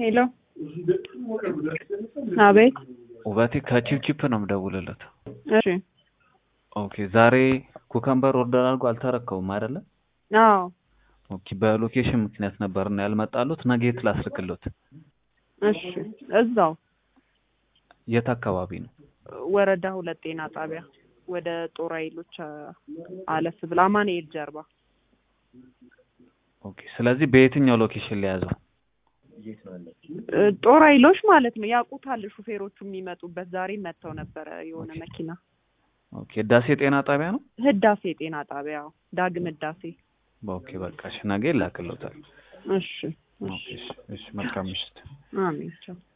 ሄሎ አቤት ውበቴ ከቺፕቺፕ ነው የምደውልለት። እሺ ኦኬ ዛሬ ኩከምበር ኦርደር አድርጎ አልተረከቡም አይደለ? አዎ ኦኬ በሎኬሽን ምክንያት ነበርና ያልመጣሉት። ነገ የት ላስልክሎት? እሺ እዛው የት አካባቢ ነው? ወረዳ ሁለት ጤና ጣቢያ ወደ ጦር ኃይሎች አ- አለፍ ብላ አማኑኤል ጀርባ ኦኬ ስለዚህ በየትኛው ሎኬሽን ሊያዘው? እ፣ ጦር ኃይሎች ማለት ነው። ያውቁታል ሹፌሮቹ የሚመጡበት። ዛሬ መጥተው ነበረ የሆነ ኦኬ። መኪና ኦኬ ህዳሴ ጤና ጣቢያ ነው። ህዳሴ ጤና ጣቢያ አዎ። ዳግም ህዳሴ ኦኬ በቃ እሺ፣ ነገ ይላክሎታል። እሺ ኦኬ እሺ፣ እሺ መልካም ምሽት። አሜን ቻው